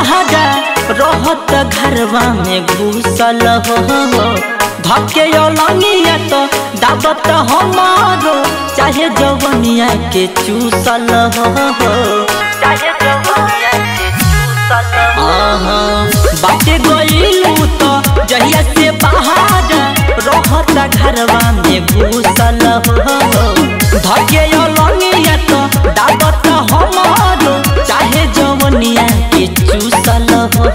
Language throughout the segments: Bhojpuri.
बहारा रहत घरवा में घुसल हो धके लंगिया तो दाबत हमारो चाहे जवनिया के चूसल हो चाहे जवनिया के चूसल आहा बाटे गइलू तो जहिया से बाहर रहत घरवा में घुसल हो धके लंगिया तो दाबत हमारो चाहे जवनिया के चूसल हो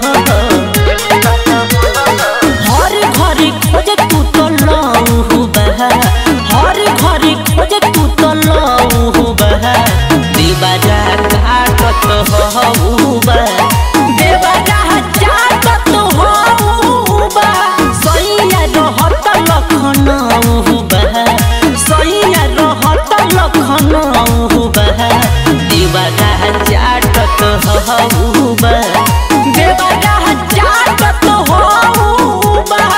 हर घरी खोज तू तो लऊ बह हर घरी खोज तू तो लऊ बह देवरा काटत हऊ बह देवरा जागत हऊ बह सैया रहत लखनऊ बह सैया रहत लखनऊ बह देवरा जागत हऊ बह देवरा जागत हऊ बह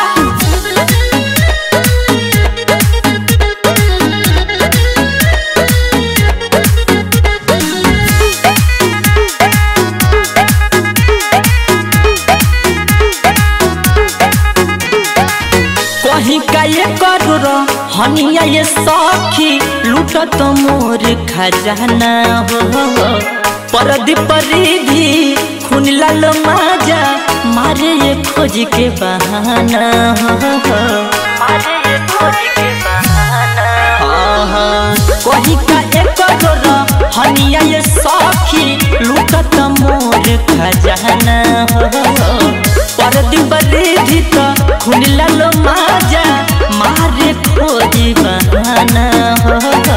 कहीं का ये करोड़ हनिया ये सखी लूटत मोर खजाना हो परदी परिधि खून लाल माजा मारे ये खोज के बहाना हो मारे ये खोज के बहाना कहीं का एक करोड़ हनिया ये सखी लूटत मोर खजाना हो परदी परिधि तो खून लाल माजा मारे खोजी बहाना हो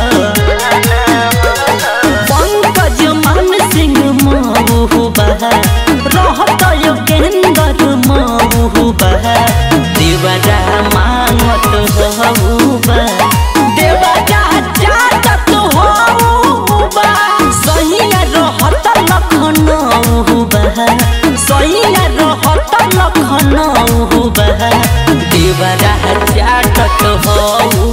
पंकज मान सिंह महू बह रहत योगेंद्र महू बह देवरा मांगत हऊ बह देवरा जागत हऊ बह सैया रहत लखनऊ बह सैया रहत लखनऊ बह देवरा जागत हऊ